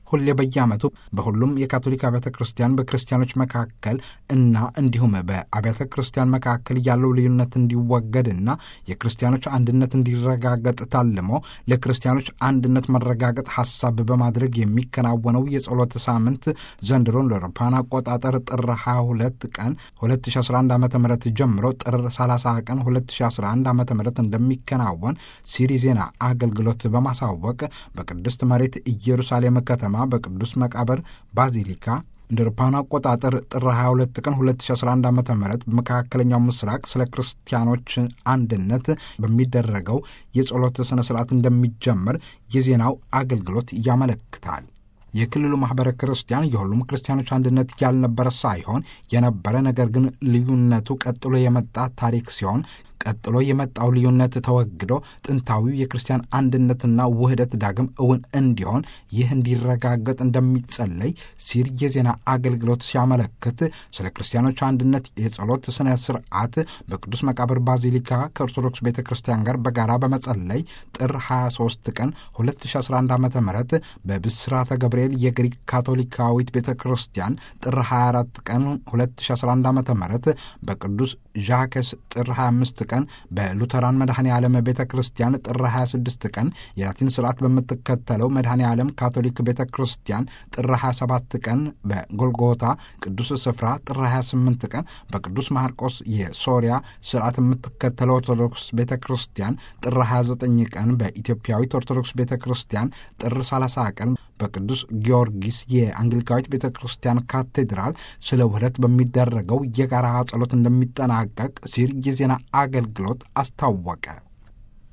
ሁሌ በየዓመቱ በሁሉም የካቶሊክ አብያተ ክርስቲያን በክርስቲያኖች መካከል እና እንዲሁም በአብያተ ክርስቲያን መካከል ያለው ልዩነት እንዲወገድና የክርስቲያኖች አንድነት እንዲረጋገጥ ታልሞ ለክርስቲያኖች አንድነት መረጋገጥ ሐሳብ በማድረግ የሚከናወነው የጸሎት ሳምንት ዘንድሮ እንደ አውሮፓውያን አቆጣጠር ጥር 22 ቀን 2011 ዓ ም ጀምሮ ጥር 30 ቀን 2011 ዓ ም እንደሚከናወን ሲሪ ዜና አገልግሎት በማሳወቅ በቅድስት መሬት ኢየሩሳሌም ከተማ በቅዱስ መቃብር ባዚሊካ እንደ አውሮፓውያን አቆጣጠር ጥር 22 ቀን 2011 ዓ ም በመካከለኛው ምስራቅ ስለ ክርስቲያኖች አንድነት በሚደረገው የጸሎት ሥነ ሥርዓት እንደሚጀመር የዜናው አገልግሎት ያመለክታል። የክልሉ ማኅበረ ክርስቲያን የሁሉም ክርስቲያኖች አንድነት ያልነበረ ሳይሆን የነበረ ነገር ግን ልዩነቱ ቀጥሎ የመጣ ታሪክ ሲሆን ቀጥሎ የመጣው ልዩነት ተወግዶ ጥንታዊው የክርስቲያን አንድነትና ውህደት ዳግም እውን እንዲሆን ይህ እንዲረጋገጥ እንደሚጸለይ ሲር የዜና አገልግሎት ሲያመለክት ስለ ክርስቲያኖች አንድነት የጸሎት ስነ ስርዓት በቅዱስ መቃብር ባዚሊካ ከኦርቶዶክስ ቤተ ክርስቲያን ጋር በጋራ በመጸለይ ጥር 23 ቀን 2011 ዓ ም በብስራተ ገብርኤል የግሪክ ካቶሊካዊት ቤተ ክርስቲያን ጥር 24 ቀን 2011 ዓ ም በቅዱስ ዣከስ ጥር 25 ቀን በሉተራን መድኃኔ ዓለም ቤተ ክርስቲያን ጥር 26 ቀን የላቲን ስርዓት በምትከተለው መድኃኔ ዓለም ካቶሊክ ቤተ ክርስቲያን ጥር 27 ቀን በጎልጎታ ቅዱስ ስፍራ ጥር 28 ቀን በቅዱስ ማርቆስ የሶሪያ ስርዓት የምትከተለው ኦርቶዶክስ ቤተ ክርስቲያን ጥር 29 ቀን በኢትዮጵያዊት ኦርቶዶክስ ቤተ ክርስቲያን ጥር 30 ቀን በቅዱስ ጊዮርጊስ የአንግሊካዊት ቤተ ክርስቲያን ካቴድራል ስለ ውህደት በሚደረገው የጋራ ጸሎት እንደሚጠናቀቅ ሲል የዜና አገልግሎት አስታወቀ።